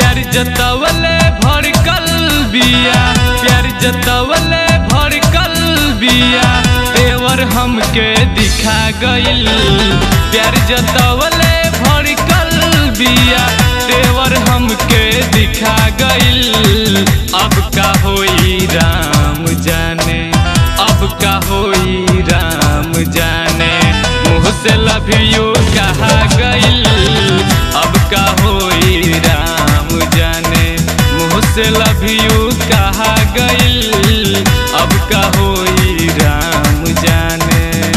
प्यार जतवले भड़कल बिया प्यार जतवले भड़कल बिया देवर हमके दिखा गइल प्यार जतवले भड़कल बिया देवर हमके दिखा गइल अब का होई राम जाने अब का होई राम जाने मुँह से लव यू कहा गइल अब का होई राम जाने मुँह से लव यू कहा गइल अब का होई राम जाने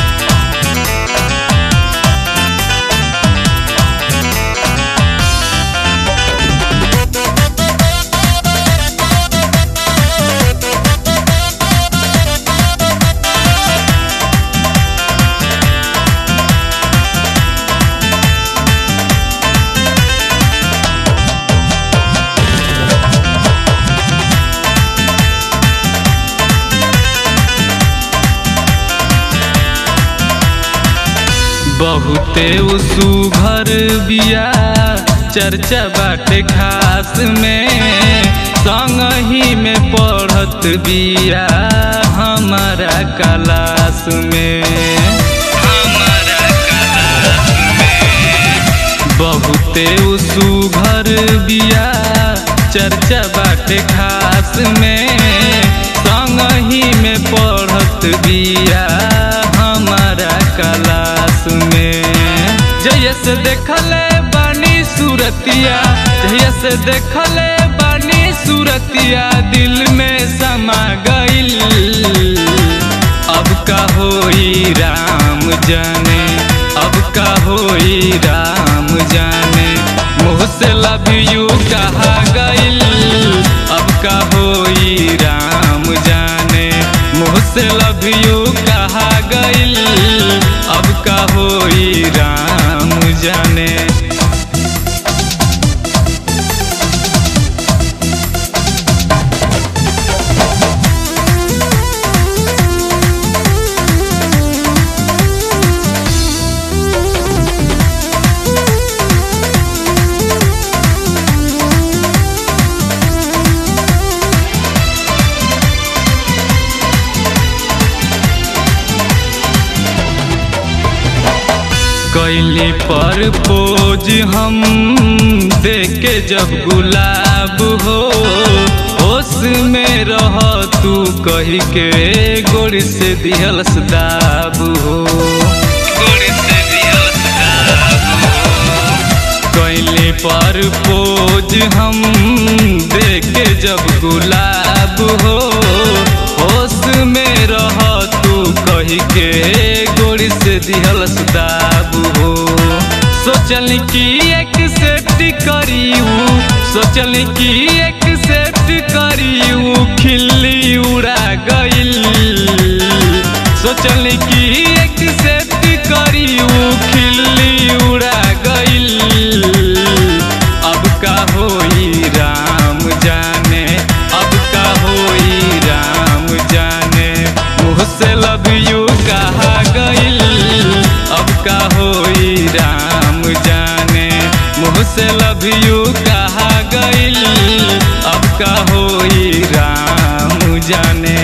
बहुते सुघर बिया चर्चा बाटे खास में संग ही में पढ़त बिया हमारा क्लास में हमारा क्लास में बहुते सुघर बिया चर्चा बाटे खास में संग ही में पढ़त बिया हमारा क्लास में जैसे देखले बानी सूरतिया जैसे देखले बानी सूरतिया दिल में समा गइल अब का होई राम जाने अब का होई राम जाने मुँह से लव यू कहा गइल अब का होई राम जाने मुँह से लव यू कहा गइल अब का होई राम जाने कैली पर पोज हम देखे जब गुलाब हो होश में रह तू कही के गोड़ से दिहल दाब हो गोड़ से दिहल कैली पर पोज हम देखे जब गुलाब हो होश में रह तू कही के गोड़ से दिहल दाब हो सोचल की एक सेट करियू सोचल की एक सेट करियू खिल्ली उड़ा गइल सोचल की एक सेट करियू खिल्ली उड़ा गइल अब का होई राम जाने अब का होई राम जाने मुँह से लव यू कहा गइल अब का होई राम जाने मुँह से लव यू कहा गइल अब का होई राम जाने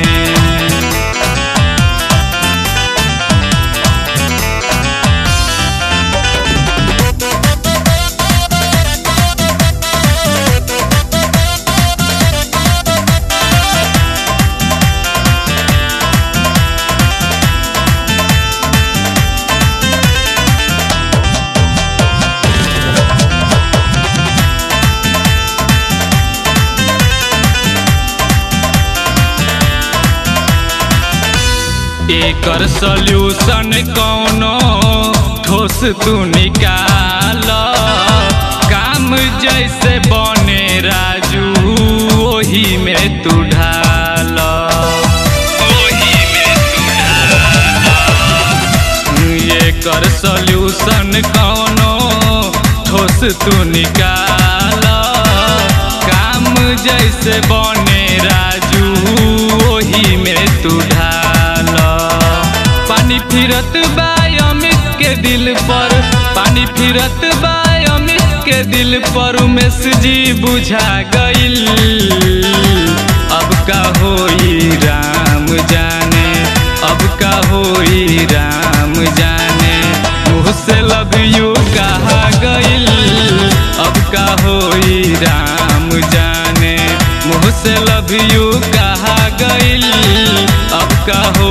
एकर सॉल्यूशन कौनो ठोस तू निकाल काम जैसे बने राजू ओही में तू ढाल ओही में तू एकर सॉल्यूशन कौनो ठोस तू निकाल काम जैसे बने राजू ओही में तू ढाल पानी फिरत बा अमित के दिल पर पानी फिरत बा अमित के दिल दिल पर उमेश जी बुझा गइल अब का होई राम जाने अब का होई राम जाने मुँह से लव यू कहा गइल अब का होई राम जाने मुँह से लव यू कहा गइल अब का हो